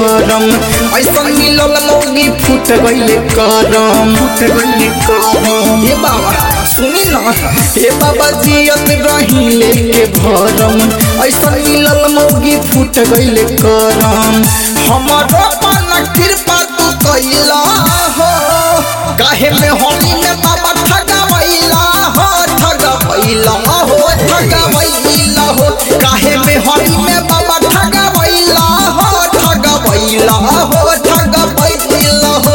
करम ऐसा मिलल मौगी फूट गईले करम फूट गईले करम ए बाबा सुनी ना हे बाबा जियत रही लेके भरम ऐसा मिलल मौगी फूट गईले करम हमारो पाना कृपा तू कैला हो काहे में होली में बाबा ठगवैला हो ठगवैला हो ठगवैला हो काहे में होली में बाबा ठगवैला हो ठगवैला हो ठगवैला हो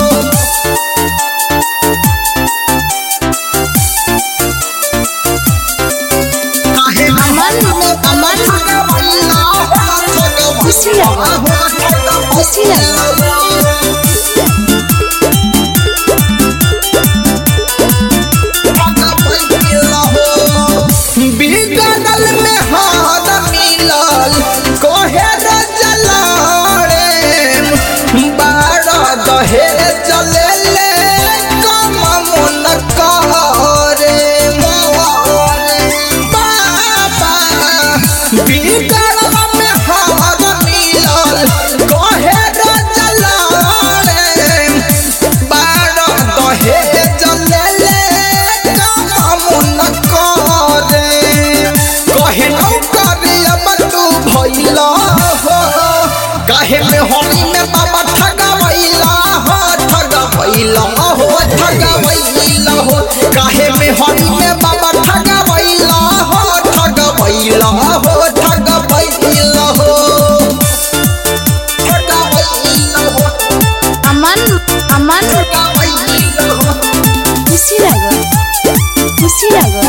काहे में होली में बाबा ठगवैला हो खुशी ठगवैला लगा। हो खुशी लगा। बिगड़ल में हाथ मिलल कोहे जलाड़े बारह दहे चले ले कम मन करे बाबा बिगड़ल में हाथ मिलल कोहे जलाड़े बारह दहे चले ले कम मन करे कहे नौ करे अब तू भैला हो काहे में होली में बाबा ठगवैला हो ठगवैला हो ठगवैला हो काहे में होली में बाबा ठगवैला हो ठगवैला हो ठगवैला हो ठगवैला हो अमन अमन ठगवैला हो खुशी लगा खुशी लगा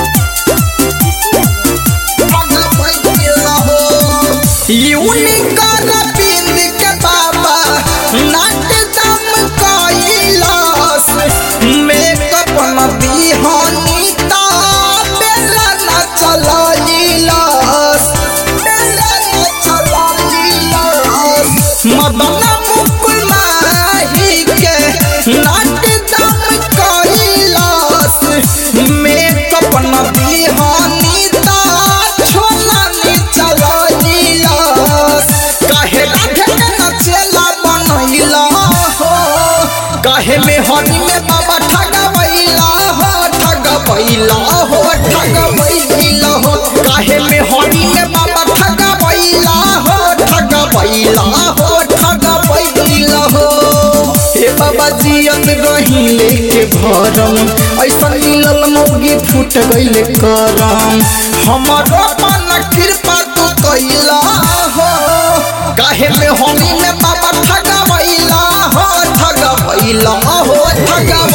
यूनिकर बिंद के बाबा नाट दम कैलास मेकअप न बिहानी ता बेला न चलाइलास बेला न चलाइलास मदन मुकुल माही के नाट दम कैलास मेकअप न बिहानी ता छोला नि चलाइलास काहे राधे के नचेला बनैला हो काहे में हनी में बाबा ठगवैला हो ठगवैला हो ठगवैला हो काहे में हनी में बाबा ठगवैला हो ठगवैला हो ठगवैला हो हे बाबा जियत रही लेके भरम ऐसा मिलल मौगी फूट गईले करम हमारो मन कृपा तू कैला हो काहे में होली में बाबा ठगवैला हो ठगवैला हो ठगवैला